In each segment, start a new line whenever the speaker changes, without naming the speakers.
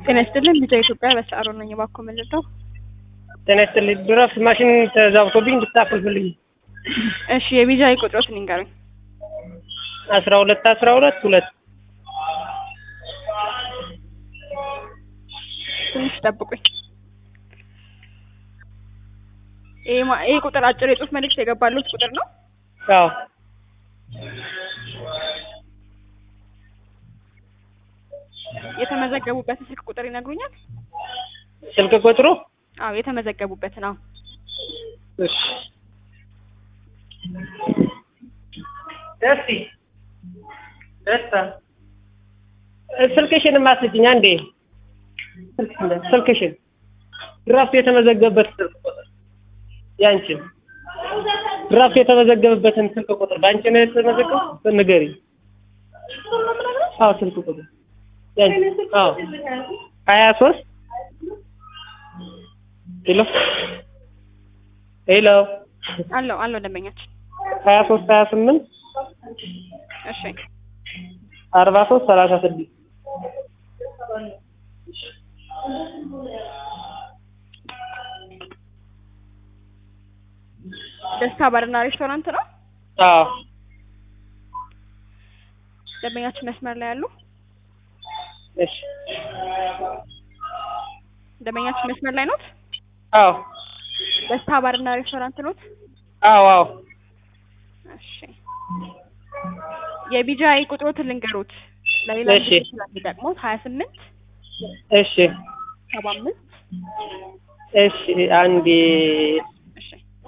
ጤና ይስጥልን ልጇ ኢትዮጵያ በሰዓሩ ነኝ። እባክዎ ምን ልርዳው?
ጤና ይስጥልኝ። ድረስ ማሽን ተዛብቶብኝ እንድታፈልፍልኝ።
እሺ የቪዛ ቁጥሮትን ይንገሩኝ።
አስራ ሁለት አስራ ሁለት ሁለት
ትንሽ ጠብቁኝ። ይሄ ማ- ይሄ ቁጥር አጭር የጽሁፍ መልእክት የገባሉት ቁጥር ነው።
አዎ
የተመዘገቡበትን ስልክ ቁጥር ይነግሩኛል?
ስልክ ቁጥሩ
አዎ የተመዘገቡበትን። አዎ
እሺ ደስቲ ደስታ ስልክሽን ማስጭኝ አንዴ ስልክሽን ድራፍት የተመዘገበበት ስልክ ቁጥር ያንቺን ድራፍት የተመዘገበበትን ስልክ ቁጥር በአንቺ ነው የተመዘገበው ንገሪ አዎ ስልክ ቁጥር ያንቺ አዎ ሀያ ሶስት ሄሎ ሄሎ
አለው አለው ደንበኛችን።
ሀያ ሶስት ሀያ ስምንት
እሺ
አርባ ሶስት ሰላሳ ስድስት
ደስታ ባርና ሬስቶራንት ነው።
አዎ
ደንበኛችን መስመር ላይ ያሉ
እሺ
ደንበኛችን መስመር ላይ ኖት።
አዎ
ደስታ ባርና ሬስቶራንት ኖት።
አዎ አዎ
እሺ የቢጃይ ቁጥሮትን ልንገሩት ለሌላ
እሺ።
ጊዜ ስለሚጠቅሙት ሀያ ስምንት
እሺ
ሰባ አምስት
እሺ አንዴ
እሺ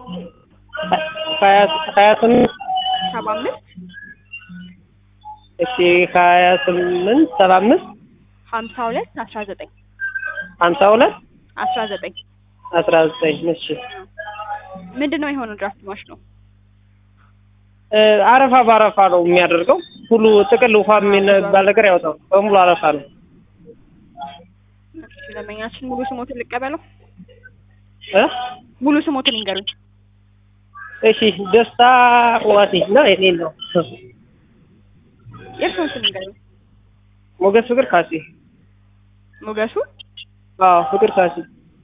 ሀያ ሀያ ስምንት
ሰባ አምስት
እሺ ሀያ ስምንት ሰባ አምስት
ሀምሳ ሁለት አስራ ዘጠኝ
ሀምሳ ሁለት
አስራ ዘጠኝ
አስራ ዘጠኝ እሺ
ምንድን ነው የሆነው? ድራፍት ማሽ ነው።
እ አረፋ በአረፋ ነው የሚያደርገው ሁሉ ጥቅል ውሃ የሚባል ነገር ያወጣው በሙሉ አረፋ ነው
እሺ ደንበኛችን ሙሉ ስሞትን ልቀበለው።
እ
ሙሉ ስሞትን ይንገሩኝ።
እሺ ደስታ ዋሴ ነው የኔ ነው
የእርስዎን ስም ይንገሩኝ።
ሞገስ ፍቅር ካሴ
ሞገሱ
አዎ ፍቅር ካሴ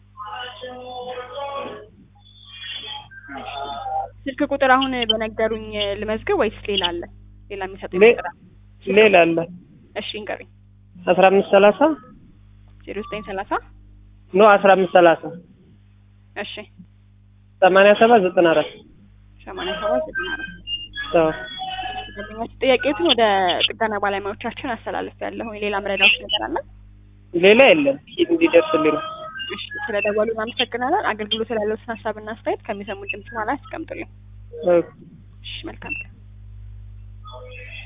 ስልክ ቁጥር አሁን በነገሩኝ ልመዝግብ ወይስ ሌላ አለ? ሌላ የሚሰጡኝ
ሌ-
ቁጥር አለ?
ሌላ አለ
እሺ ይንገሩኝ።
አስራ አምስት ሰላሳ
ዜሮ ዘጠኝ ሰላሳ
ኖ አስራ አምስት ሰላሳ
እሺ
ሰማንያ ሰባት ዘጠና አራት
ሰማንያ ሰባት ዘጠና አራት
አዎ
ደንበኛችን ጥያቄዎትን ወደ ጥገና ባለሙያዎቻችን አስተላልፍ ያለሁ ሌላ መረዳዎች ነገር አለ?
ሌላ የለም እንዲደርስልኝ ነው
እሺ ስለደወሉ እናመሰግናለን። አገልግሎት ስላለዎትን ሀሳብና አስተያየት ከሚሰሙን ድምጽ በኋላ ያስቀምጡልኝ።
ኦኬ
እሺ መልካም ቀን።